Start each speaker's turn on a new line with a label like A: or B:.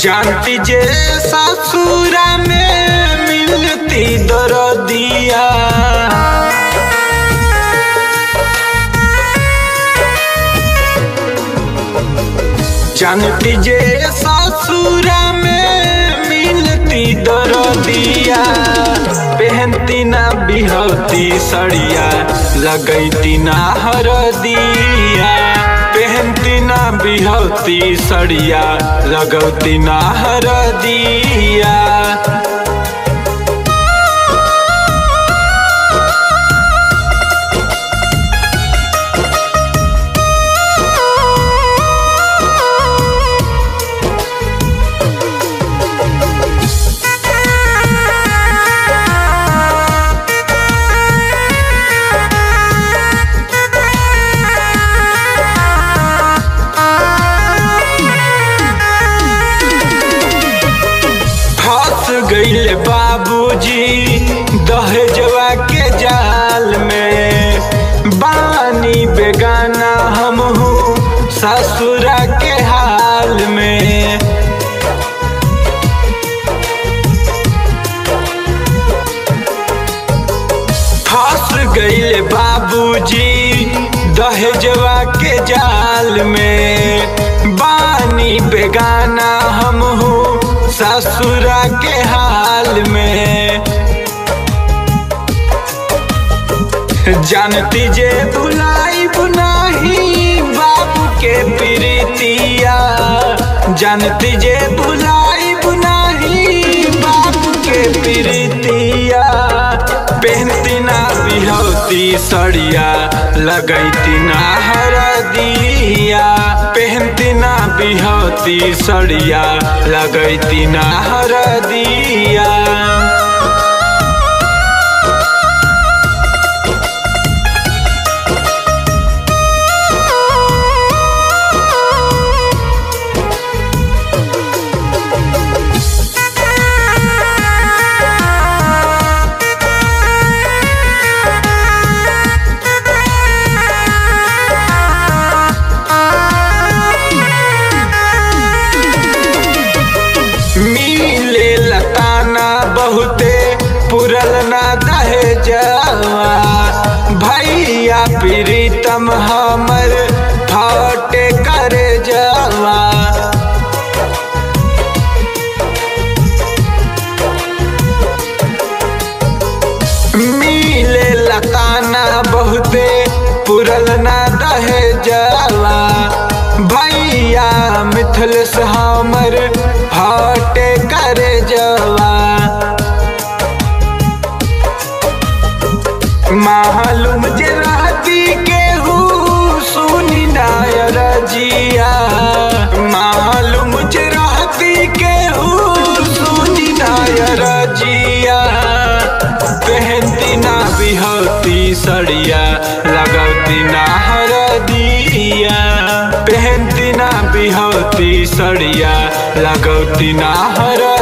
A: जानती जे ससुरा में मिलती दरदिया जानती जे ससुरा में मिलती दरदिया पहनती ना बिहती सड़िया लगैती ना हरदिया पहनती ना बिहती सड़िया लगौती ना हरदिया फंस गईले बाबूजी दहेजवा के जाल में बानी बेगाना हम हूँ ससुरा के हाल में फंस गईले बाबूजी दहेजवा के जाल में बानी बेगाना हम हूँ ससुरा के हाल में जानती जे बुलाई बुनाही बाबू के प्रीतिया जानती जे बुलाई बुनाही बाबू के प्रीतिया पहनती ना बिहौती सड़िया लगैती ना हरदिया पहनती ना बिहौती सड़िया लगैती ना हरदिया मिले लताना बहुते पुरल ना दहेजवा भैया प्रीतम हमर फटे करे जवा मिले लताना बहुते पुरल ना दहेजवा भैया मिथल से हमर हटे करे जवा मालूम जे रहती केहू सुनी नायर जिया मालूम जे रहती केहू सुनी नायर जिया पहनती ना बिहती सड़िया लगौती ना हरदिया पहनती ना बिहती सड़िया लगौती ना हर